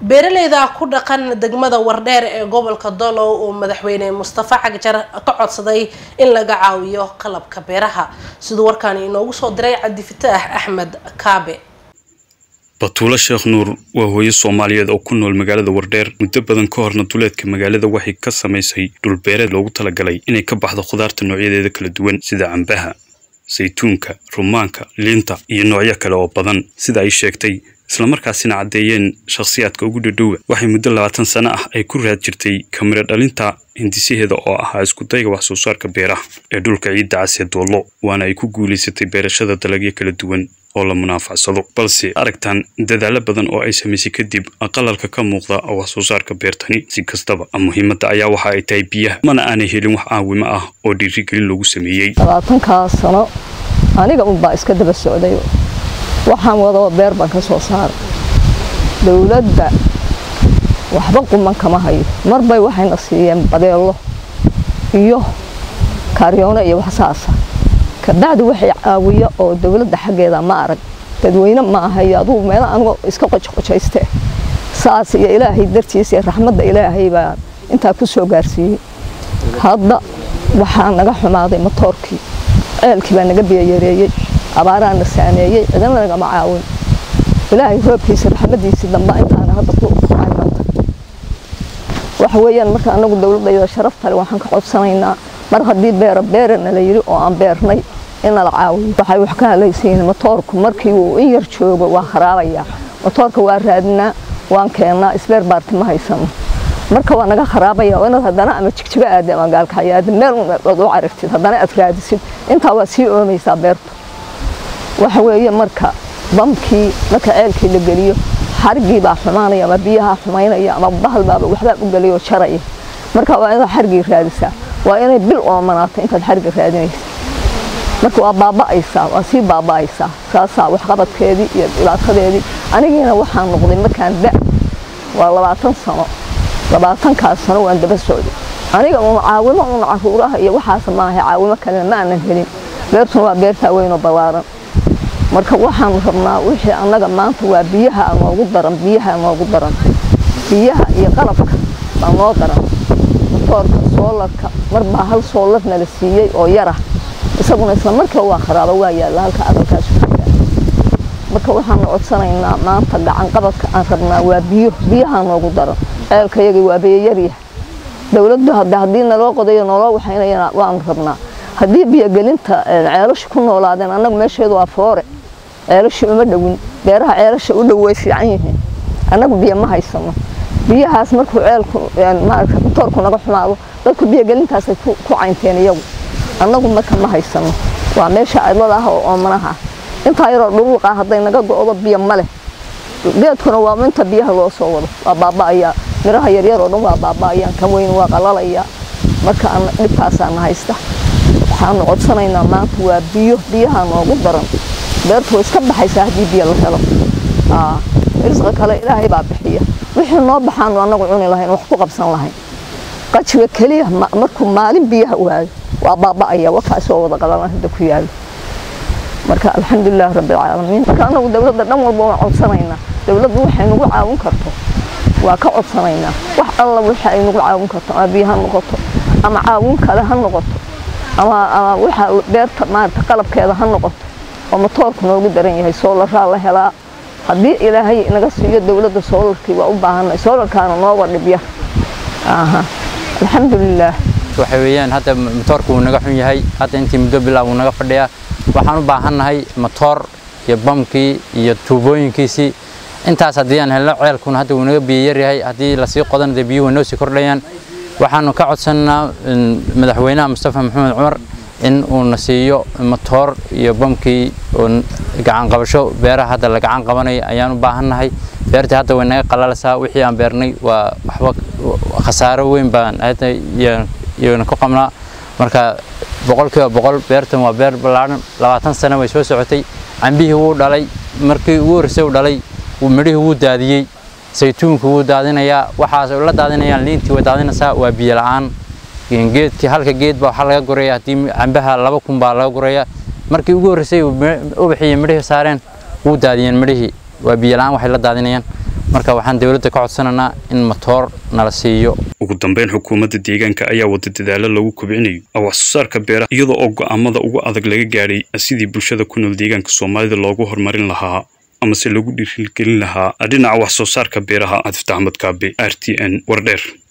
beeraleyda ku dhaqan degmada wardheer ee gobolka dolow oo madaxweyne mustafa cagjar ka codsaday in laga caawiyo qalabka beeraha siduu warkaan inoogu soo diray cabdifataax axmed kaabe batuulo sheekh nuur waa hooyo soomaaliyeed oo ku nool magaalada wardheer muddo badan ka horna duleedka magaalada waxay ka samaysay dhulbeereed loogu talagalay inay ka baxdo khudaarta noocyadeeda kala duwan sida cambaha saytuunka rumaanka liinta iyo noocyo kale oo badan sida ay sheegtay islamarkaasina caddeeyeen shakhsiyaadka ugu dhadhowa waxay muddo labaatan sano ah ay ku raad jirtay kamiro dhalinta hindisaheeda oo ahaa iskudayga wax soo saarka beeraha ee dhulka ciidda cas ee doollo waana ay ku guulaysatay beerashada dalagyo kala duwan oo la munaafacsado balse aragtan dadaalo badan oo ay samaysay kadib qalalka ka muuqda wax soo saarka beertani si kastaba muhiimadda ayaa waxa ay tahay biyaha mana aanay helin wax caawimo ah oo dhiirigelin lagu sameeyey labaatankaa sano aniga unbaa iska daba socday waxaan wadoo beer baan ka soo saaray dowladda waxba quman kama hayo marbay waxayna siiyeen badeello iyo kaaryoone iyo wax saasa kabacdi waxay caawiya oo dowladda xaggeeda ma arag dadweyne ma ahay adugu meela anigoo iska qojqojayste saas iyo ilaahay dartiisa iyo raxmadda ilaahay baa intaa ku soo gaarsiiyey hadda waxaa naga xumaaday matoorkii ceelkii baa naga biyayareeyey abaaraa na saameeyey cidina nagama caawin ilaahay roobkiisa raxmadiisii damba intaana hadda ku caymanta waxa weeyaan marka anagu dowladayada sharaftale waxaan ka codsanaynaa mar haddii beera beerana la yidhi oo aan beernay in nala caawiyo waxay wax ka halaysayiin matoorku markii uu in yar joogo waa kharaabaya matoorka waa raadinaa waan keennaa isbeer baarti ma haysano marka waa naga kharaabaya inaad haddana ama jigjigo aada ama gaalkacyo aada meel ood u caragtid haddana aad raadisid intaa waa sii oomaysaa beertu waxa weeye marka bamkii marka ceelkii la geliyo xarigii baa xumaanaya ama biyaha xumaynaya ama bahal baaba waxbaa u geliyo jaraya marka waa inaad xarigii raadisaa waa inay bil oomanaato intaad xariga raadinaysa marka waa baaba'aysaa waa sii baaba'aysaa saasaa waxqabadkeedii iyo dhibaatadeedii anigiina waxaan noqday markaan da waa labaatan sano labaatankaas sano waan daba socday aniga uun caawimo uun caruuraha iyo waxaas maaha caawimo kalena ma aanan helin beertuna waa beertaa weynoo ballaaran marka waxaan rabnaa wixii annaga maanta waa biyaha noogu daran biyaha noogu daran biyaha iyo qalabka baa noo daran matoorka soolarka marbaa hal soolar nala siiyey oo yarah isaguna isla markiiba waa kharaaba waa yaalla halka aqalkaas marka waxaanu codsanaynaa maanta gacan qabadka aan rabnaa waa biyo biyaha noogu daran ceelkayagii waa biyayarya dowladdu haddii naloo qodayo naloo waxaynayana waanu rabnaa haddii biyogelinta ceelasha ku noolaadeen annagu meesheedu waa foore ceelasha uma dhowin beeraha ceelasha u dhow way fiican yihiin annagu biyo ma haysano biyahaas markuu ceelku maarata matoorku naga xumaado dadku biyogelintaasay ku caynteen iyagu annagu marka ma haysano waa meesha cidlada ah oo oomanaha ah intaa yaroo dhuruuqa hadday naga go'do biyo ma leh geedkuna waa inta biyaha loo soo wado waa baaba'ayaa miraha yaryar oo dhan waa baaba'ayaan kan weyn waa qalalayaa marka dhibkaasaana haysta waxaanu codsanaynaa maanta waa biyo biyaha noogu daran beertu way iska baxaysaa haddii biyo la helo risqa kale ilaahay baa bixiya wixii noo baxaanu annagu cuni lahayn wax ku qabsan lahayn qajiga keliya markuu maalin biyaha waayo waa baaba'aya wakaasoo wada qalalan hadda ku yaalo marka alxamdulilah rabbilcaalamiin marka annagu dowladda dhan walba waan codsanaynaa dowladdu waxay nagu caawin karto waa ka codsanaynaa wax alla waxa ay nagu caawin karto ama biyo ha noqoto ama caawin kale ha noqoto ama ama waxa beerta maarata qalabkeeda ha noqoto oo matoorku noogu daran yahay soolaraa la helaa haddii ilaahay naga siiyo dowladda soolarkii waa u baahanay soolarkaana nooga dhibyar alxamdulilaah waxa weeyaan hadda matoorku wuu naga xun yahay hadda intii muddo bilaa wuu naga fadhiyaa waxaan u baahannahay matoor iyo bamkii iyo tuubooyinkiisii intaas haddii aan helno ceelkuna hadda wuu naga biyo yaryahay haddii lasii qodana dee biyuhu noo sii kordhayaan waxaanu ka codsannaa madaxweynaha mustafa maxamed cumar in uuna siiyo matoor iyo bamkii oo gacan qabasho beeraha hadda la gacan qabanayo ayaan u baahannahay beertii hadda way naga qalalaysaa wixii aan beernay waa waxba khasaaro weyn baan hadda iyana ku qabnaa marka boqolkiiba boqol beertan waa beer ballaaran labaatan sano way soo socotay cambihii wuu dhalay markii ugu horreysay uu dhalay midhihii wuu daadiyey saytuunku wuu daadinayaa waxaas la daadinayaan liintii way daadinaysaa waa biyo la'aan geedkii halka geed baa waxaa laga guraya haddii cambaha laba kun baa laga guraya markii ugu horreysay ubaxiyo midhihii saareen wuu daadiyeen midhihii waa biyo la'aan waxay la daadinayaan marka waxaan dowladda ka codsanaynaa in matoor nala siiyo ugu dambeyn xukuumadda deegaanka ayaa wada dadaalo lagu kobcinayo wax soo saarka beeraha iyadoo oo go'aamada ugu adag laga gaadhay sidii bulshada ku nool deegaanka soomaalida loogu horumarin lahaa amase lagu dhiirigelin lahaa dhinaca wax soo saarka beeraha cabdifta axmed kaabe r t n wardheer